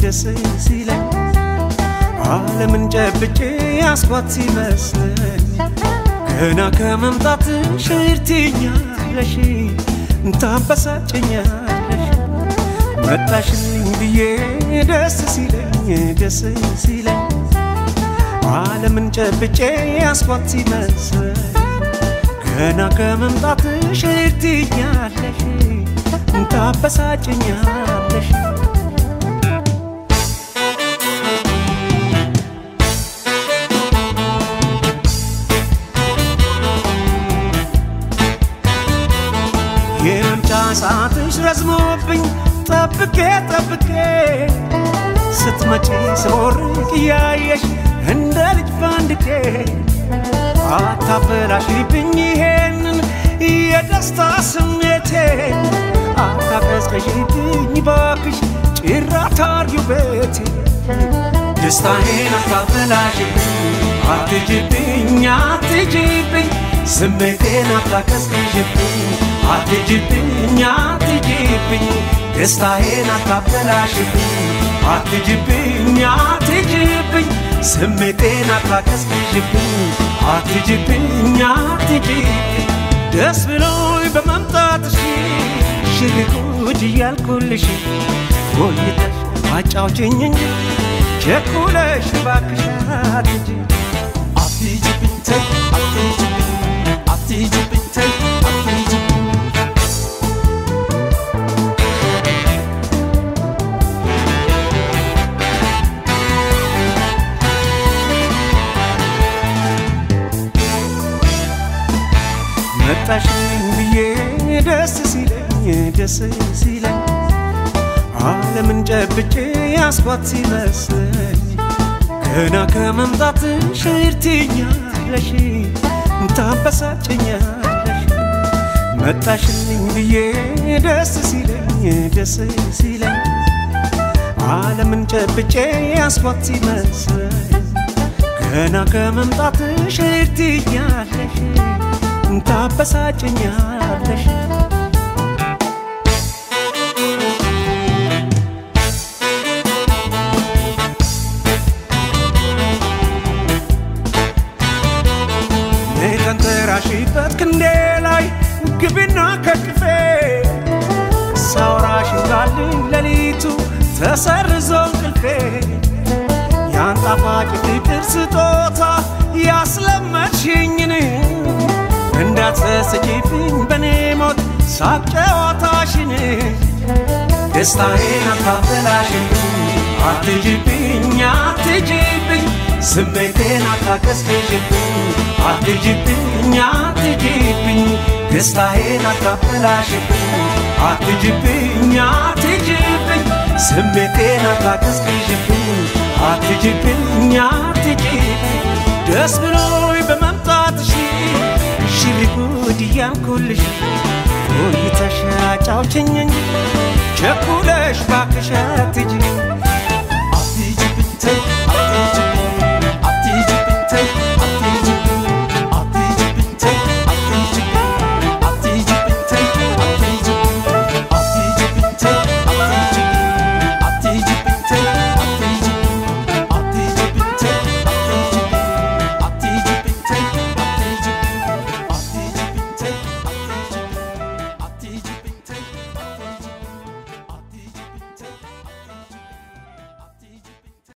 ደስ ሲለኝ ዓለምን ጨብጬ ያስኳት ሲመስለኝ ገና ከመምጣትሽ እርትኛለሽ ታበሳጭኛለሽ መጣሽልኝ ብዬ ደስ ሲለኝ ደስ ሲለኝ ዓለምን ጨብጬ ያስኳት ሲመስለኝ ገና ከመምጣትሽ እርትኛለሽ ታበሳጭኛለሽ የመምጫ ሰዓትሽ ረዝሞብኝ ጠብቄ ጠብቄ ስትመጪ ስቦርቅ እያየሽ እንደ ልጅ ፋንድቄ አታበላሽብኝ ይሄንን የደስታ ስሜቴ አታቀዝቀዥብኝ ባክሽ ጭራት አርጊው ቤቴ ደስታዬን አታበላሽብኝ አትጅብኝ አትጅብኝ ስሜቴን አታቀዝቅዥብኝ አትጅብኝ አትጅብኝ ደስታዬን አታበላሽብኝ አትጅብኝ አትጅብኝ ስሜቴን አታቀዝቅዥብኝ አትጅብኝ አትጅብኝ ደስ ብሎኝ በመምጣትሽ ሽርጉድ እያልኩልሽ ቆይተሽ አጫውችኝ እንጂ ቸኩለሽ እባክሽ አትጂ አትሂጂብኝ ተይ አትሂጂብኝ አትሂጂብኝ ተይ አትሂጂብኝ መጣሽልኝ ብዬ ደስ ሲለኝ ደስ ሲለኝ ዓለምን ጨብጬ ያስኳት ሲመስለኝ ገና ከመምጣትሽ እርትኛለሽ ታበሳጭኛለሽ መጣሽልኝ ብዬ ደስ ሲለኝ ደስ ሲለኝ ዓለምን ጨብጬ ያስኳት ሲመስለኝ ገና ከመምጣትሽ እርትኛለሽ ታበሳጭኛለሽ ተንተራሽበት ክንዴ ላይ ግቢና ከቅፌ ሳውራሽ እንዳልኝ ሌሊቱ ተሰርዞ እንቅልፌ ያን ጣፋጭ ፍቅር ስጦታ ያስለመድሽኝን እንዳትሰስቺብኝ በኔ ሞት ሳቅ ጨዋታሽን ደስታዬን አታበላሽብኝ አትጅብኝ አትጅብኝ ስሜቴን አታቀዝቅዥብኝ አትጅብኝ አትጅብኝ ደስታዬን አታበላሽብኝ አትጅብኝ አትጅብኝ ስሜቴን አታቀዝቅዥብኝ አትጅብኝ አትጅብኝ ደስ ብሎኝ በመምጣትሽ ሽሪ ጉድ እያልኩልሽ ቆይተሽ አጫውችኝ እንጂ ቸኩለሽ ባክሽ አትጂ